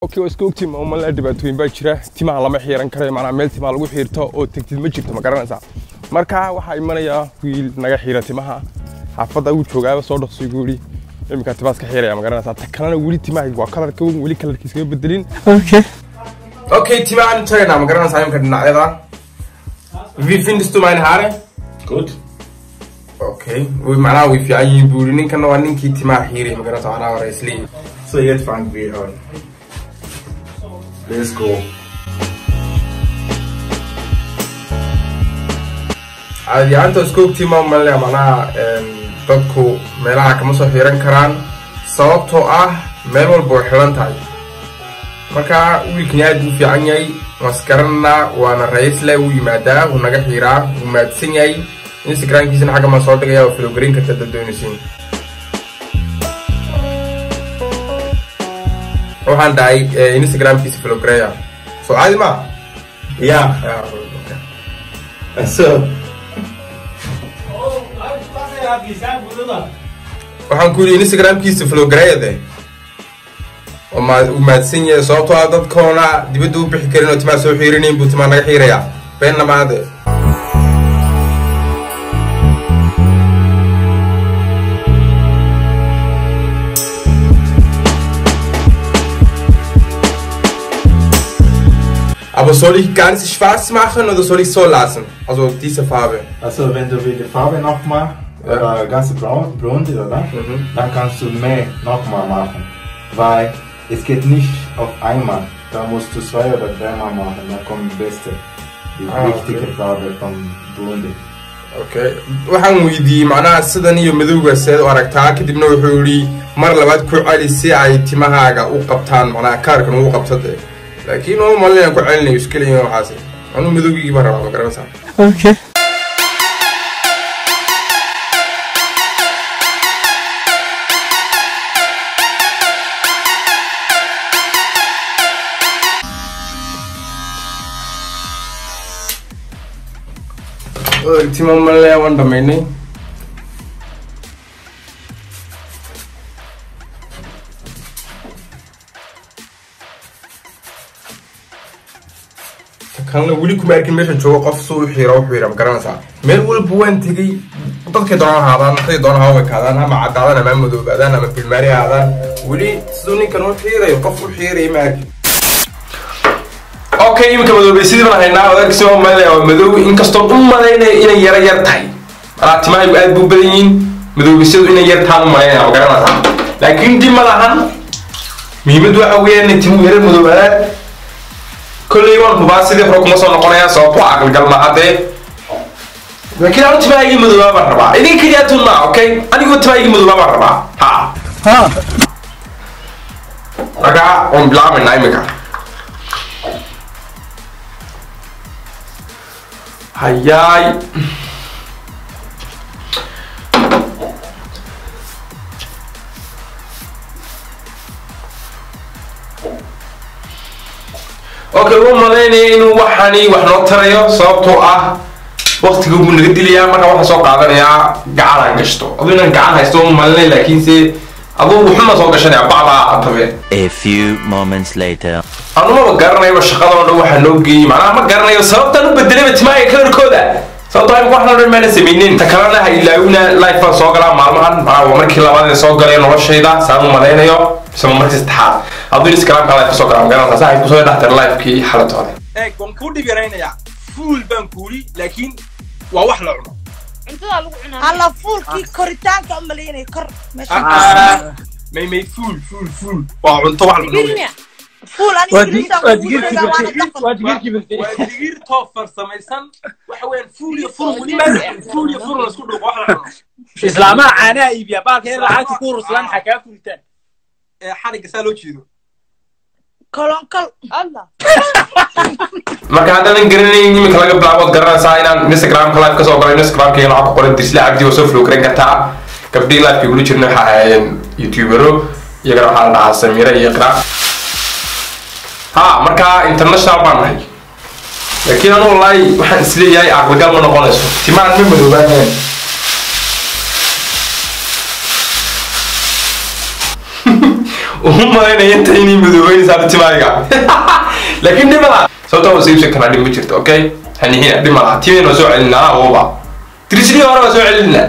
okay waa iska ogtiin maamala dhibaatooyin baa jira timaha lama xiiran karayo macnaa meel timaha lagu xiirto oo tegtid ma jirto ma garanaysaa marka waxaa imanayaa wiil naga xiira timaha xaafadda uu joogaaba soo dhaqso igu yidhi iminkaa timahaas ka xiiraya ma garanaysaa ta kalena weli timaha waa kalarka weyn weli kalarkiisa kama bedelin Okay. okay timahaan tagaynaa ma garanaysaa imika dhinacyada wie findest du meine Haare Gut. okay way macnaha way fiican yihiin buu yidhi ninkana waa ninkii timaha xiiray ma garanaysaa anaa hore isleeyihin So, jetzt fangen wir an. Let's go. caadi ahaanta isku ogtii ma malaya macnaha een, dadku meelaha kama soo xiiran karaan sababtoo ah meel walba way xiran tahay marka wiilkani aad buu fiican yahay maskarana waana ra-iisle wuu yimaadaa wuu naga xiiraa wuu mahadsan yahay instagramkiisana xagga maa soo dhigaya oo filogarin karta dad doonaysiin waxaan dhahay eh, instagramkiisa filogareya soo caadi ma Ja, also, waxaan ku yidhi instagramkiisa flograyade uu mahadsan yahay sababtoo ah dadkoona dibadda u bixi karin oo timaa soo xiirinayn buu timaa naga xiirayaa beenna maade Aber soll ich ganz schwarz machen oder soll ich so lassen? Also diese Farbe. also wenn du die Farbe nochmal Ja. oder ganz braun, blond, oder? Mhm. Dann kannst du mehr nochmal machen. Weil es geht nicht auf einmal. Da musst du zwei oder dreimal machen, dann kommt die beste. Die Ah, richtige okay. Farbe vom Blonde. okay waxaan weydiiyey macnaha sidan iyo madowga seed u aragtaa kadibna wuxuu yidhi mar labaad ku celi si ay timahaaga u qabtaan macnaha kaarkan uu qabto dee laakiin uma malinayaan ku celinayo iskeliya waxaas anuu madowgii baan rabaa ma garanaysaa Okay. tima malinaya waan dhamaynay kalna weli kuma arkin meeshan joogo qof suu u xiira u xiira ma garanaysaa meel walba waan tegey dadkay doonaan ahaadaan dadkay doonaan hawa ekaadaan ama caddaadaan ama madoobaadaan ama filmaari ahaadaan weli siduu ninkan u xiirayo qof u xiiraya ma arkin okay iminka madoobay sidii baan haynaa odaagsi oo malinaya waa madow inkastoo u malaynaya inay yara yar tahay malaa timahaygu aad buu badan yihiin madoobisyadu inay yar tahaan u malaynaya ma garanaysaa laakiin dib ma lahan muhiimad waxa weeyaan inay timuhu yara madoobaadaan kolley waan hubaa sidii hore kuma soo noqonaya sababtoo aqalgal ma haddee laakiin anu timahaygii madoobaa baan rabaa idin keliya tun maa okay anigoo timahaygii madoobaa baan rabaa ha Ha. marka waan bilaabaynaa iminka hayaay okay u malaynaya inuu waxani wax noo tarayo sababtoo ah waqtiga buu naga dilayaa marka waxaa soo qaadanayaa gacan aan gashto aduu inaan gacan haysto u malinay laakiinse aduu wuxuma soo gashanaya bacdaa atabe A few moments later. anumaba garanayo shaqada oo dhan waxaa noo geeyey macnaha ma garanayo sababtaan u bedelayba timaaga kalarkooda sababtoo imika waxna dhan maana samaynin ta kalena ha ilaawina life baan soo galaa maalmahan macnaha waa markii labaad ee soo galay noloshayda saan u malaynayo isma markii saddexaad hadduu instagramka life kasoo galaa magaranaysaa saa ay kusoo dhextar lifekii xalatooda eeg waan kuu dhib yaraynayaa fuul baan kuuli laakiin waa wax la cuno cuntada lagu cunaa alla fuulkii koritaanka u malaynay kor meesha may may fuul fuul fuul waa cunto wax la cuno wey. Birnia. fuul ani Waa ingiriisaan dig- waa kugu digirkii sheegaa waana birtay. dafan Waa digirkii birtay. waa digir too farsamaysan waxa weeyaan fuul iyo furun weliba fuul iyo furun isku dhuuqo wax la cuno islaamaha caanaha iibiya baalka in lacagta ku ruslaan xakaa furitaan ee xarigga saa loo jeedo kolonkol alla marka haddaadan garanayn iminka laga bilaabood garanaysaa inaan instagramka live kasoo galay instagramka lacag ku qoran dirsle cabdi oo soo flow garan kartaa gabdhii liveka igula jirna waxaa ahaayeen youtubero iyagana waxaa la dhahaa samira iyo iqra ha marka international baan nahay laakiin anu wallahi waxaan isleeyahay aqligal ma noqonayso timaan ma madoobaaneen uma malaynaya inta inay madoobeynaysaa timaaga laakiin dhimala sababta waa siibsan karaa dhib ma jirto okay hanihina dhimala timayna waa soo celinaa awooba trisli hore waa soo celinaa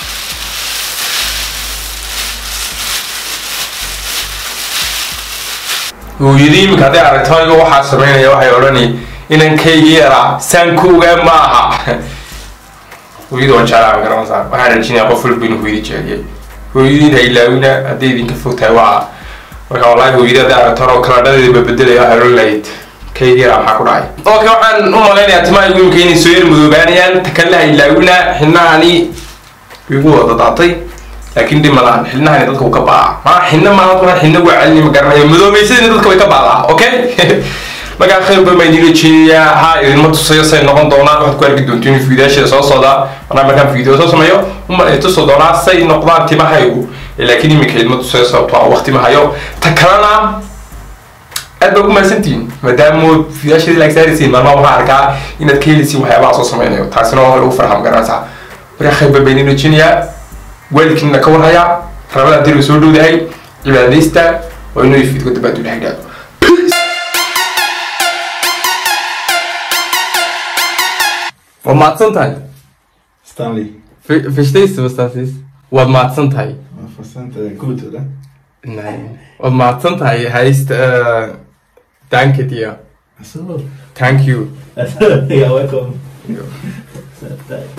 hooyadii iminka hadday aragto aniga waxaa sameynaya waxay odhani inankaygi yaraa saan ku ogaa ma aha hooyada waan jeclaa garanaysaa waxaan rajinaya qof walba inuu hooyadii jeceliyay hooyadiin ha ilaawina hadday idinka fog tahay waa marka wallaahi hooyadii hadday aragto anoo kaladhadeeda babedelaya waxay odhan lahayd kaygi yaraa maxaa ku dhacay okay waxaan u malaynayaa timahaygu iminka inay soo yar madoobaanayaan takale ha ilaawina xidnahani igu wada daatay laakiin dhib malahan xidnahani dadka uu ka baaca maa xidna maaha kuna xidna waa celini ma garanayo madoobaysadina dadka way ka baadaa okay markaa khayr badan baan idin rajeynayaa ha idinma tusayo say noqon doonaan waxaad ku arki doontiin fiidayaasheeda soo socda markaa markaan fiideo soo sameeyo uma ay tuso doonaa say noqdaan timahaygu laakiin iminka idinma tusayo sababto ah waqti ma hayo ta kalena aad baa ku mahadsantihiin maadaama fiidayaasheeda laag saaraysiin maalmaha waxaan arkaa inaad ka helisiin waxyaabaha soo sameynayo taasina waa lagu farxa ma garanaysaa markaa khayr badan baan idin rajeynayaa waalidkiina ka warhayaa rabada haddii la soo dhowdahay cibaadaysta waa inuu fiidgo dabaad u dhex gaado waad mahadsan tahay Stanley. verstehst du was das ist waad mahadsan tahay Verstand, äh, gut, oder? nein waad mahadsan tahay heißt äh, danke dir Achso. thank you ja, welcome.